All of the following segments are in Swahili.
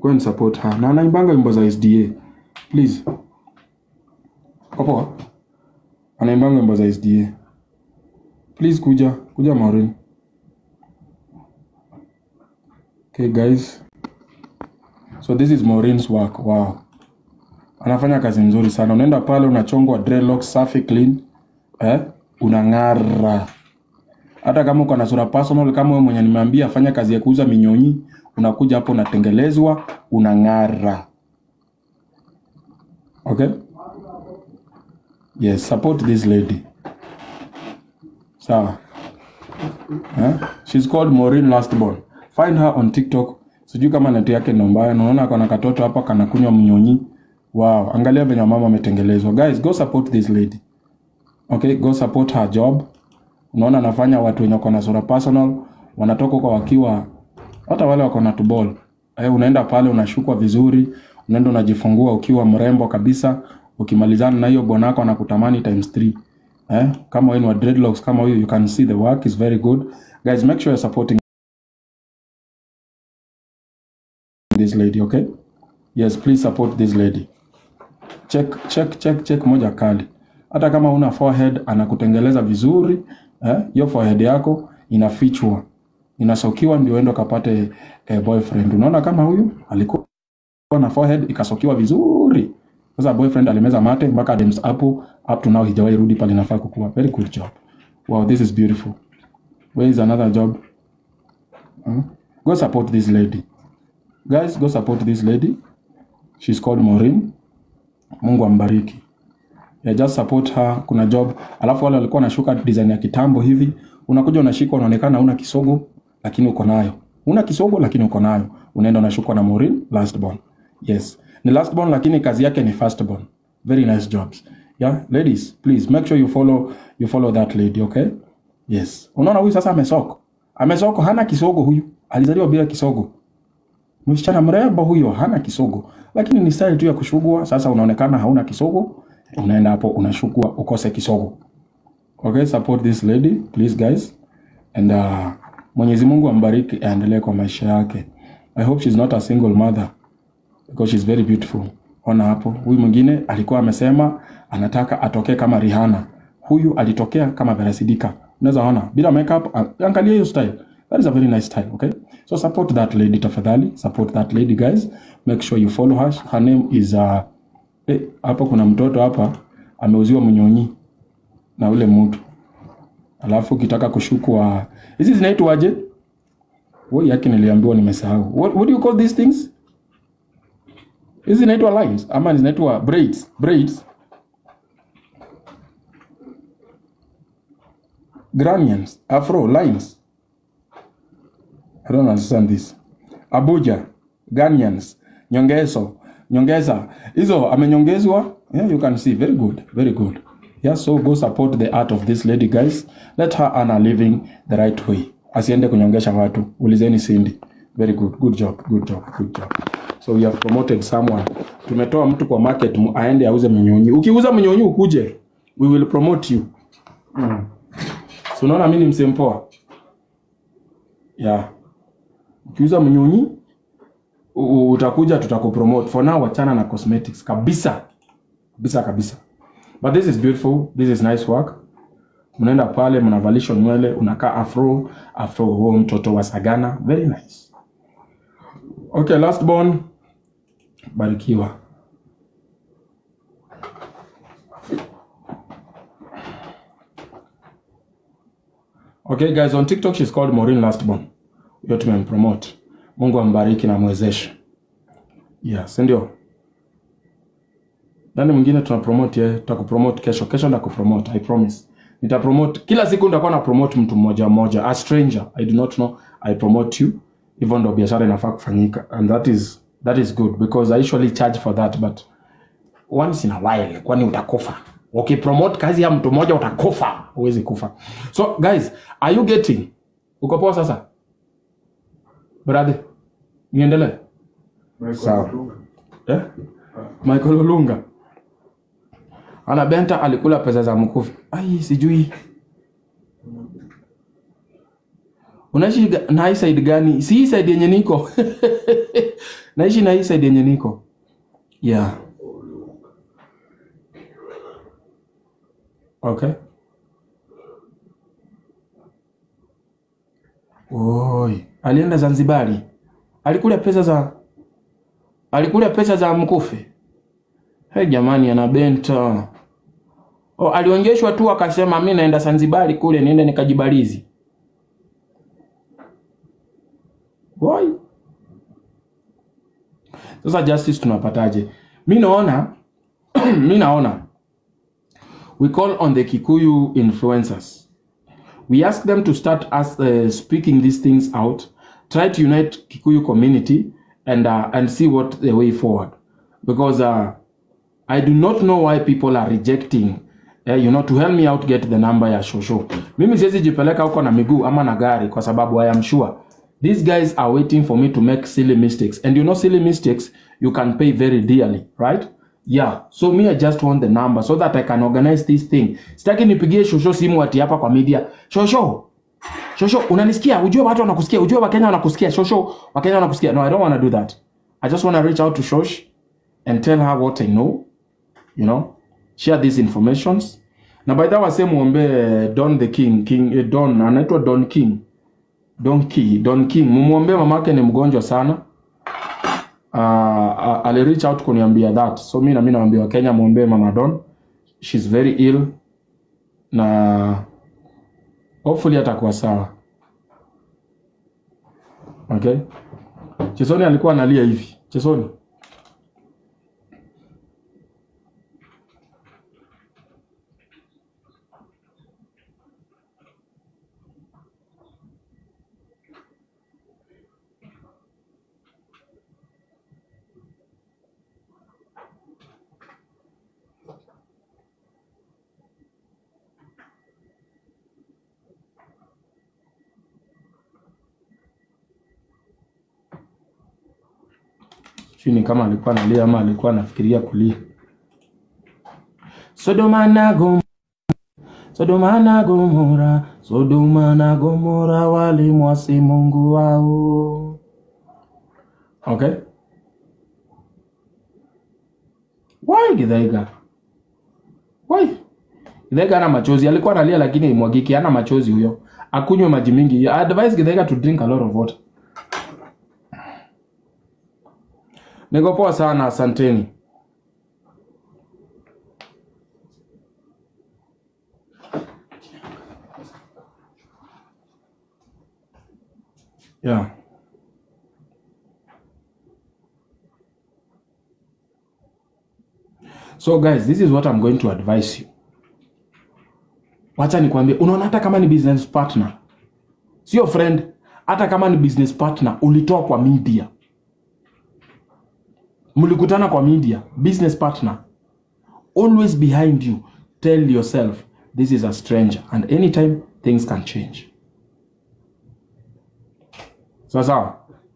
go and support her na anaimbanga wimbo za sda please poa anaimbanga wimbo za sda please kuja kuja maureen okay guys so this is maureen's work wow anafanya kazi nzuri sana unaenda pale unachongwa dreadlocks safi clean eh? unang'ara hata kama uko na sura personal kama wewe mwenye nimeambia fanya kazi ya kuuza minyonyi unakuja hapo unatengelezwa unang'ara okay yes support this lady sawa eh? she's called Maureen Lastborn find her on TikTok sijui kama neti yake ndo mbaya naona kuna katoto hapa kanakunywa mnyonyi wow angalia venye mama ametengelezwa guys go support this lady okay go support her job unaona anafanya watu wenye wako na sura personal wanatoka huko wakiwa hata wale wako na tubol eh, unaenda pale unashukwa vizuri unaenda unajifungua ukiwa mrembo kabisa ukimalizana na hiyo bwanako anakutamani times 3 eh, kama wewe ni wa dreadlocks kama huyu you can see the work is very good guys make sure you're supporting this lady okay yes please support this lady check check check check moja kali hata kama una forehead anakutengeleza vizuri eh, hiyo forehead yako inafichwa inasokiwa ndio endo kapate eh, boyfriend unaona kama huyu alikuwa na forehead ikasokiwa vizuri sasa boyfriend alimeza mate mpaka Adam's apple up to now hijawahi rudi pale inafaa kukua very good job wow this is beautiful where is another job hmm? go support this lady guys go support this lady she's called Maureen Mungu ambariki yeah, just support her kuna job alafu wale walikuwa wanashuka design ya kitambo hivi unakuja unashika unaonekana una kisogo lakini uko nayo una kisogo lakini uko nayo unaenda unashukwa na Maureen last born yes ni last born lakini kazi yake ni first born very nice jobs yeah ladies please make sure you follow you follow that lady okay yes unaona huyu sasa amesoko amesoko hana kisogo huyu alizaliwa bila kisogo msichana mrembo huyo hana kisogo lakini ni style tu ya kushugua sasa unaonekana hauna kisogo unaenda hapo unashukua ukose kisogo okay support this lady please guys and uh, mwenyezi mungu ambariki aendelee kwa maisha yake i hope she's not a single mother because she's very beautiful ona hapo huyu mwingine alikuwa amesema anataka atokee kama Rihanna huyu alitokea kama Vera Sidika unaweza ona bila makeup uh, angalia hiyo style that is a very nice style okay so support that lady tafadhali support that lady guys make sure you follow her her name is uh, eh, hapa kuna mtoto hapa ameuziwa mnyonyi na ule mtu alafu ukitaka kushukwa hizi zinaitwaje woi yake niliambiwa nimesahau what, what do you call these things hizi zinaitwa lines ama zinaitwa braids braids granians afro lines i don't understand this abuja ganians nyongezo nyongeza hizo amenyongezwa yeah, you can see very good very good yeah so go support the art of this lady guys let her earn a living the right way asiende kunyongesha watu ulizeni Cindy very good good job good job good job so we have promoted someone tumetoa mtu kwa market mu- aende auze mnyonyi ukiuza mnyonyi ukuje we will promote you mm. so unaona mimi ni msempoa yeah ukiuza mnyonyi u- u- utakuja tutakupromote for now wachana na cosmetics kabisa kabisa kabisa but this is beautiful this is nice work mnaenda pale mnavalishwa nywele unakaa afro afro huo mtoto wa sagana very nice okay last born barikiwa okay guys on tiktok she's called Maureen lastborn hiyo tumempromote mungu ambariki na mwezeshe yeah si ndio nani mwingine tuna promote yeye tutakupromote kesho kesho ndakupromote i promise nitapromote kila siku nitakuwa na promote mtu mmoja mmoja a stranger i do not know i promote you hivyo ndo biashara inafaa kufanyika and that is that is good because i usually charge for that but once in a while kwani utakufa ukipromote kazi ya mtu mmoja utakufa huwezi kufa so guys are you getting uko poa sasa brother niendelee Sawa. eh? Michael Olunga ana benta alikula pesa za mkufi. Ai, sijui unaishi ga- na hii side gani si hii side yenye niko naishi na hii side yenye niko yeah okay Oi, alienda Zanzibari. Alikula pesa za alikula pesa za mkufe. Hey, jamani ana benta. Oh, alionyeshwa tu akasema mi naenda Zanzibari kule niende nikajibalizi. Why? Sasa justice tunapataje? Mi naona mi naona we call on the Kikuyu influencers. We ask them to start us uh, speaking these things out, try to unite Kikuyu community and uh, and see what the way forward. Because uh, I do not know why people are rejecting uh, you know to help me out get the number ya shosho. Mimi siwezi jipeleka huko na miguu ama na gari kwa sababu I am sure these guys are waiting for me to make silly mistakes and you know silly mistakes you can pay very dearly, right? Yeah, so me I just want the number so that I can organize this thing. Sitaki nipigie shosho simu ati hapa kwa media. Shosho, Shosho, unanisikia? Ujue watu wanakusikia. Ujue Wakenya wanakusikia. Shosho, Wakenya wanakusikia. No, I don't want to do that. I just want to reach out to Shosh and tell her what I know. You know, share these informations. Na by the way, wase muombe Don the King, King eh, Don anaitwa Don King. Don Key, Don King. Mumuombe mamake ni mgonjwa sana. Uh, uh, ali reach out kuniambia that. So mimi na mimi naambia Wakenya muombe mama Don. She's very ill na hopefully atakuwa sawa. Okay? Chesoni alikuwa analia hivi. Chesoni. Sijui ni kama alikuwa analia ama alikuwa anafikiria kulia. Sodoma na Gomora, Sodoma na Gomora, Sodoma na Gomora walimwasi Mungu wao. Okay? Why Githaiga? Why? Githaiga ana machozi. Alikuwa analia lakini imwagiki, hana machozi huyo. Akunywe maji mingi. I advise Githaiga to drink a lot of water. Niko poa sana, asanteni. Yeah. So guys, this is what I'm going to advise you. Wacha nikwambie, unaona hata kama ni business partner, sio friend, hata kama ni business partner ulitoa kwa media, mlikutana kwa media, business partner, always behind you, tell yourself this is a stranger and anytime things can change. Sawa sawa.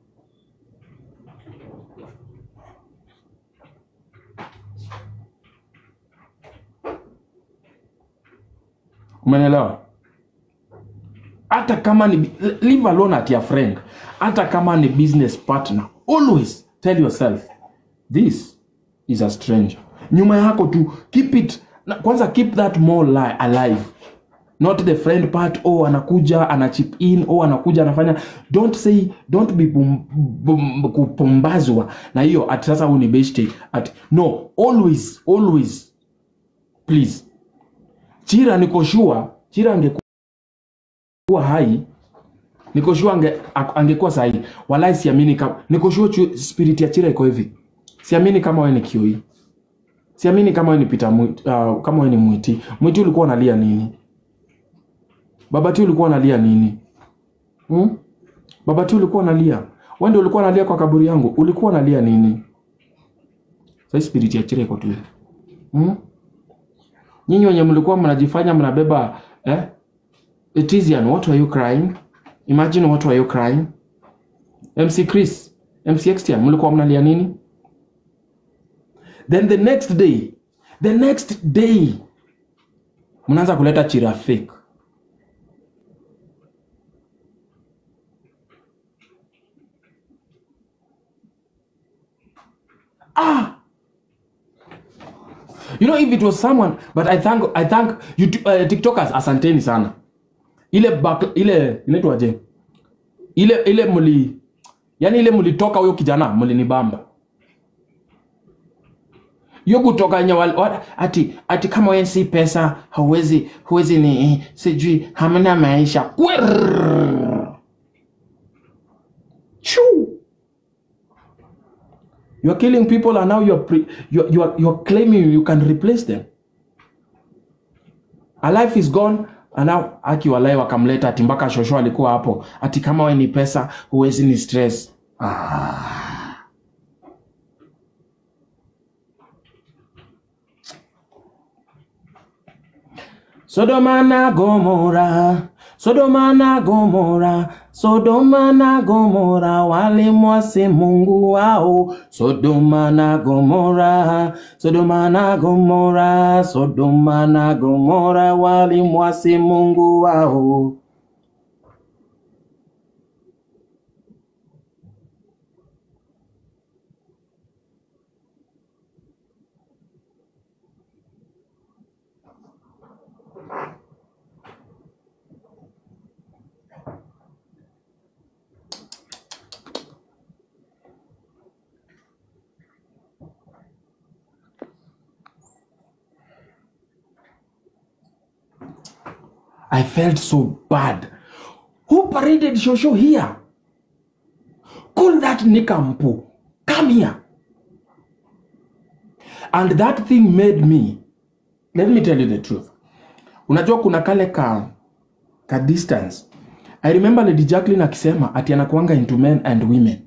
Umenielewa? Hata kama ni leave alone at your friend, hata kama ni business partner, always tell yourself this is a stranger. Nyuma yako tu keep it na, kwanza keep that more li alive not the friend part oh anakuja ana chip in oh anakuja anafanya don't say don't be bum, bum, kupumbazwa na hiyo ati sasa huu ni beshte ati no always always please chira niko sure chira angekuwa hai niko sure ange, a- angekuwa sahi walai siamini kama niko sure chu- spirit ya chira iko hivi siamini kama wewe ni kioi siamini kama wewe ni pita uh, kama wewe ni mwiti mwiti ulikuwa unalia nini Babati ulikuwa unalia nini? Hmm? Babati ulikuwa unalia. Wewe ndio ulikuwa unalia kwa kaburi yangu. Ulikuwa unalia nini? Sasa spirit ya chire iko tu. Hmm? Nyinyi wenye mlikuwa mnajifanya mnabeba eh? Etizian, what were you crying? Imagine what were you crying? MC Chris, MC Extian, mlikuwa mnalia nini? Then the next day, the next day mnaanza kuleta chira fake. ah you know if it was someone but i thank i thank you uh, tiktokers asanteni sana ile back, ile inaitwaje ile ile mli yani ile mlitoka huyo kijana mlinibamba hiyo kutoka nye wal- wa- ati ati kama wewe si pesa hauwezi huwezi ni sijui hamna maisha Kwerr. Shoo. You are killing people and now you are, pre- you are, you are, you are claiming you can replace them. A life is gone and now aki walai wakamleta ati mpaka shosho alikuwa hapo ati kama we ni pesa huwezi ni stress. Sodoma na Gomora, Sodoma na Gomora, Sodoma na Gomora walimwasi Mungu wao. Sodoma na Gomora, Sodoma na Gomora, Sodoma na Gomora walimwasi Mungu wao. I felt so bad. Who paraded Shosho here? Call that Nikampu. Come here. And that thing made me, let me tell you the truth. Unajua kuna kale ka, ka distance. I remember Lady Jacqueline akisema ati anakuanga into men and women.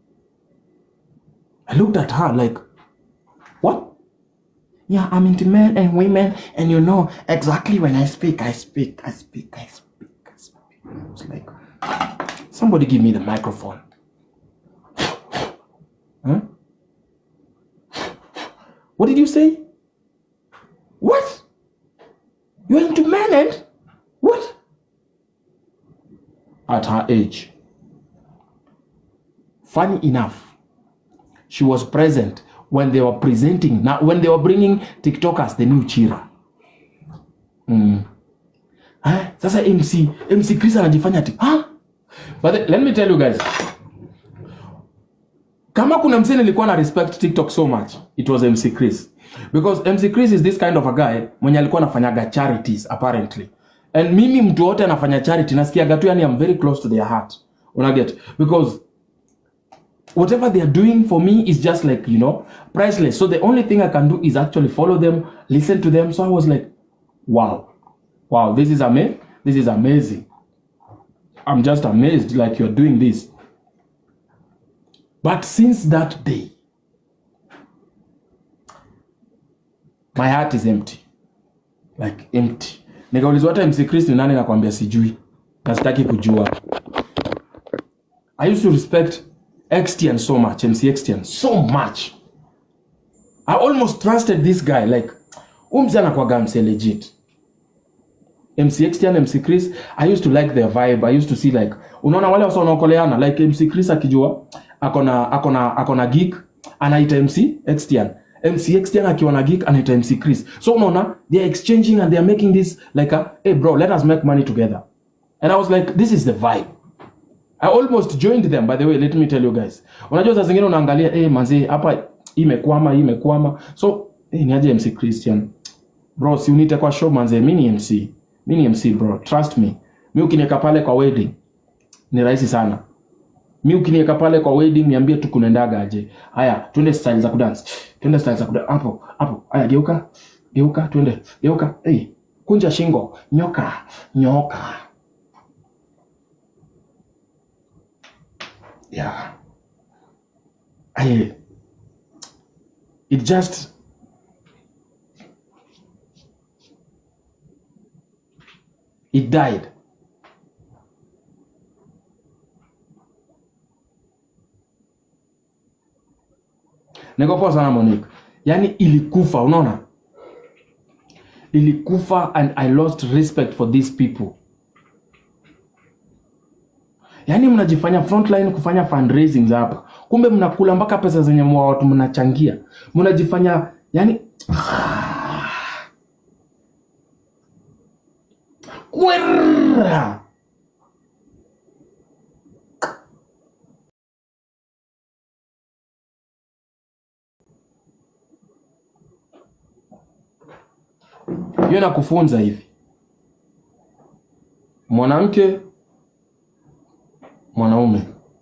I looked at her like, what? Yeah, I'm into men and women, and you know exactly when I speak, I speak, I speak, I speak, I speak. I was like, somebody give me the microphone. Huh? What did you say? What? You're into men and what? At her age. Funny enough, she was present when they were presenting now when they were bringing tiktokers the new chira mm. eh, sasa mc mc chris anajifanya ati huh? but the, let me tell you guys kama kuna msee nilikuwa na respect tiktok so much it was mc chris because mc chris is this kind of a guy mwenye alikuwa anafanyaga charities apparently and mimi mtu wote anafanya charity nasikiaga tu yani i'm very close to their heart unaget because whatever they are doing for me is just like you know priceless so the only thing i can do is actually follow them listen to them so i was like wow wow this is ama- this is amazing i'm just amazed like you're doing this but since that day my heart is empty like empty nikaulizwa hata mc chris ni nani nakwambia sijui na sitaki kujua i used to respect xtn so much mc xtn so much i almost trusted this guy like umzi anakwaga mse legit mc xtn mc chris i used to like their vibe i used to see like unaona wale wasa wanaokoleana like mc chris akijua akona akona akona geek anaita mc xtn mc xtn akiwa na geek anaita mc chris so unaona they are exchanging and they are making this like a, hey bro let us make money together and i was like this is the vibe I almost joined them by the way let me tell you guys unajua saa zingine unaangalia eh manzi hapa hii imekwama hii imekwama so eh, ni aje MC Christian bro si unite kwa show manze mimi ni MC mimi ni MC bro trust me mimi ukiniweka pale kwa wedding ni rahisi sana mimi ukiniweka pale kwa wedding niambie tu kunaendaga aje haya twende style za kudance twende style za kudance hapo hapo haya geuka geuka twende geuka hey kunja shingo nyoka nyoka yeah I it just it died niko poa sana Monique yani ilikufa unaona ilikufa and I lost respect for these people yaani mnajifanya frontline kufanya fundraising hapa kumbe mnakula mpaka pesa zenye mwa watu mnachangia mnajifanya yani kwera hiyo nakufunza hivi mwanamke mwanaume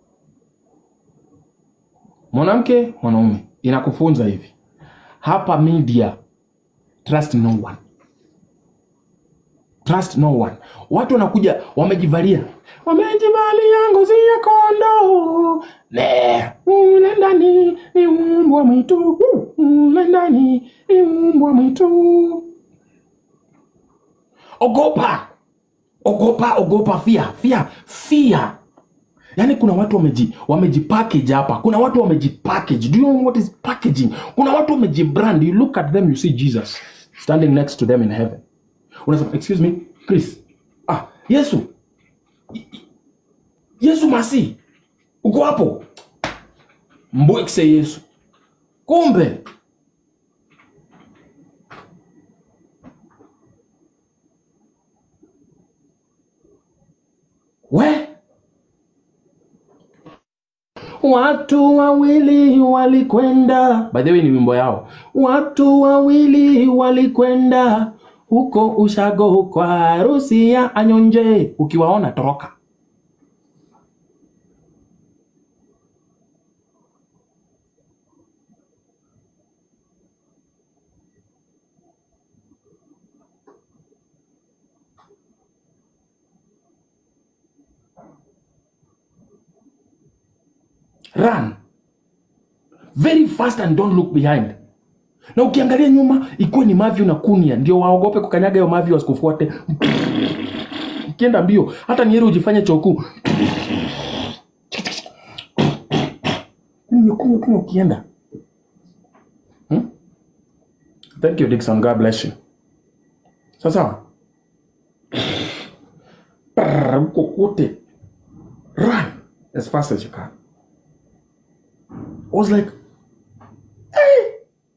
mwanamke mwanaume inakufunza hivi hapa media trust no one trust no one watu wanakuja wamejivalia wamejivalia ngozi ya kondoo ne ule ndani ni umbwa mwitu ule ndani ni umbwa mwitu ogopa ogopa ogopa fia fia fia yaani kuna watu wameji wamejipackage hapa kuna watu wamejipackage do you know what is packaging kuna watu wamejibrand you look at them you see jesus standing next to them in heaven unasema excuse me chris ah yesu I- I- yesu masi uko hapo mbwekse yesu kumbe we Watu wawili walikwenda, by the way ni wimbo yao. Watu wawili walikwenda huko ushago kwa harusi ya Anyonje. Ukiwaona toroka. Run very fast and don't look behind. Na ukiangalia nyuma, ikuwe ni Mavi na Kunia, ndio waogope kukanyaga hiyo Mavi wasikufuate. Ukienda mbio, hata ni heri ujifanye choku kunywa kunywa kunywa ukienda. Hmm? Thank you Dickson, God bless you. Sasa Brrr, huko kote run as fast as you can. I was like, hey,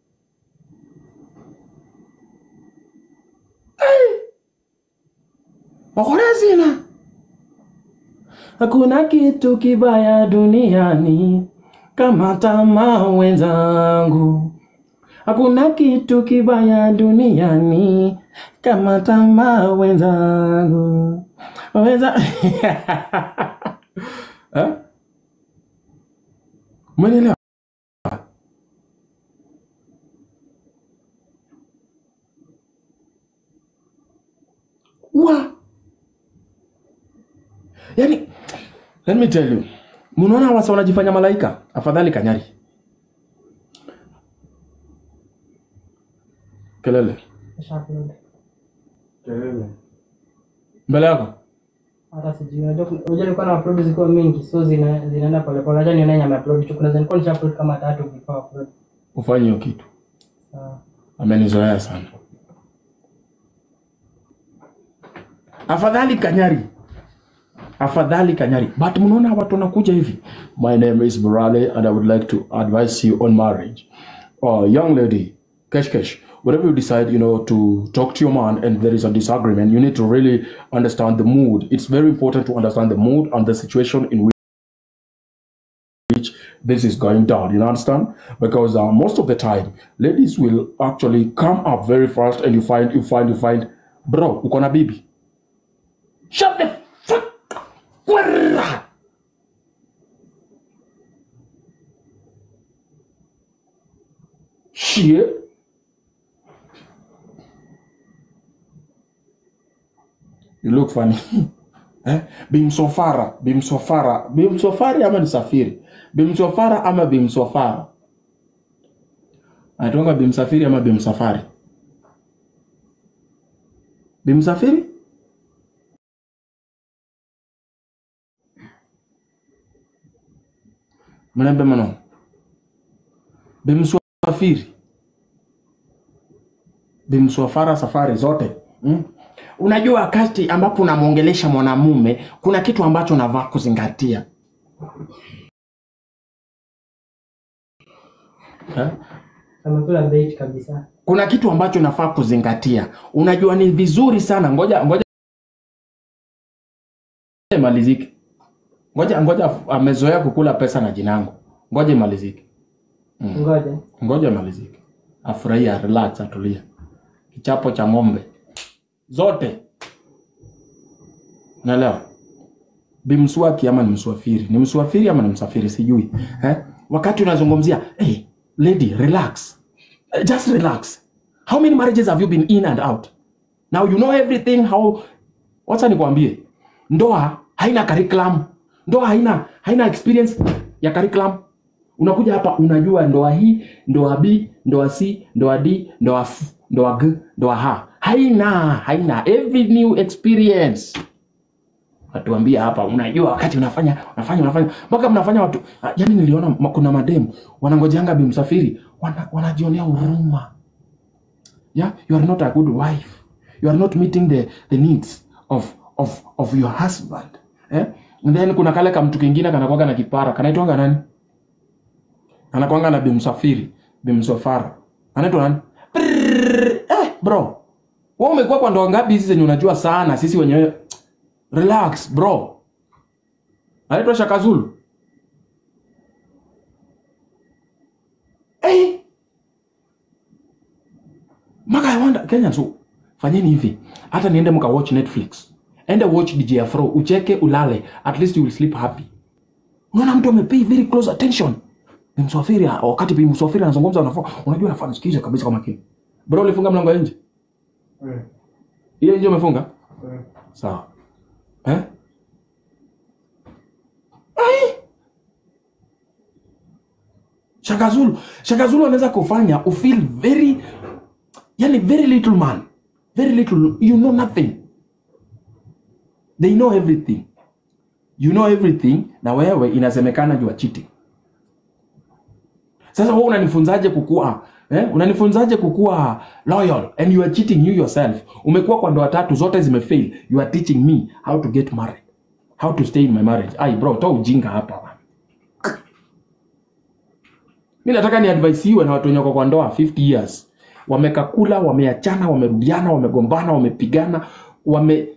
hey, Wakorezina. Hakuna kitu kibaya duniani kama tamaa wenzangu. Hakuna kitu kibaya duniani kama tamaa wenzangu. Wenza eh? Umenielewa? Wa. Yaani let me tell you. Mnaona wasa wanajifanya malaika? Afadhali kanyari. Kelele. Nisha-upload. Kelele. Mbele yako. hata sijui unajua kuna- unajua nilikuwa na upload zikiwa mingi so zina zinaenda pole pole acha nione nyama upload tu kuna zenilikuwa nisha upload kama tatu before upload Ufanye hiyo kitu. sawa Amenizoea sana. Afadhali kanyari. Afadhali kanyari. But mnaona watu wanakuja hivi. My name is Burale and I would like to advise you on marriage. Uh, young lady, kesh kesh. Whatever you decide, you know, to talk to your man and there is a disagreement, you need to really understand the mood. It's very important to understand the mood and the situation in which which this is going down. You understand? Because uh, most of the time, ladies will actually come up very fast, and you find, you find, you find, bro, uko na bibi. Shut the fuck. Kwera. Shit. You look funny. eh? Bimsofara, bimsofara, bimsofari ama ni safiri? Bimsofara ama bimsofara? Anatonga bimsafiri ama bimsafari? Bimsafiri? Mnaambia mano. Bimsafiri. Bimsofara safari zote. Mm? unajua wakati ambapo unamwongelesha mwanamume kuna kitu ambacho unavaa kuzingatia eh? amekula bait kabisa kuna kitu ambacho unafaa kuzingatia unajua ni vizuri sana ngoja ngoja imalizike ngoja ngoja amezoea kukula pesa na jinangu ngoja imalizike ngoja ngoja imalizike afurahia relax atulia kichapo cha ng'ombe zote naelewa bimswaki ama ni mswafiri ni mswafiri ama ni msafiri sijui eh? wakati unazungumzia hey, lady relax Eh, just relax how many marriages have you been in and out now you know everything how wacha nikwambie ndoa haina curriculum ndoa haina haina experience ya curriculum unakuja hapa unajua ndoa hii ndoa b ndoa c ndoa d ndoa f ndoa g ndoa h haina haina every new experience watuambia hapa unajua wakati unafanya unafanya unafanya mpaka mnafanya watu ah, yani niliona ma- kuna mademu wanangojanga bimsafiri wana, wanajionea huruma yeah you are not a good wife you are not meeting the, the needs of, of, of your husband eh? And then kuna kale kamtu kingine kanakwanga na kipara kanaitwanga nani anakwanga na bimsafiri bimsafara anaitwa nani Prrrr, eh, bro wewe umekuwa kwa ndoa ngapi hizi zenye unajua sana sisi wenyewe relax bro anaitwa shakazulu hey. maka I wonder Kenyans so, fanyeni hivi hata niende mka watch netflix ende watch dj afro ucheke ulale at least you will sleep happy unaona mtu amepay very close attention ni msafiri wakati bi msafiri anazungumza unafaa unajua nafaa nisikize kabisa kwa makini bro ulifunga mlango ya nje ile nje umefunga sawa eh Ai! Shakazulu Shakazulu anaweza kufanya ufeel very yani very little man very little you know nothing they know everything you know everything na wewe inasemekana you are cheating sasa wewe unanifunzaje kukua eh? unanifunzaje kukua loyal and you are cheating you yourself umekuwa kwa ndoa tatu zote zimefail you are teaching me how to get married how to stay in my marriage ai bro toa ujinga hapa bwana. mi nataka ni advisiwe na watu wenye wako kwa ndoa 50 years wamekakula wameachana wamerudiana wamegombana wamepigana wame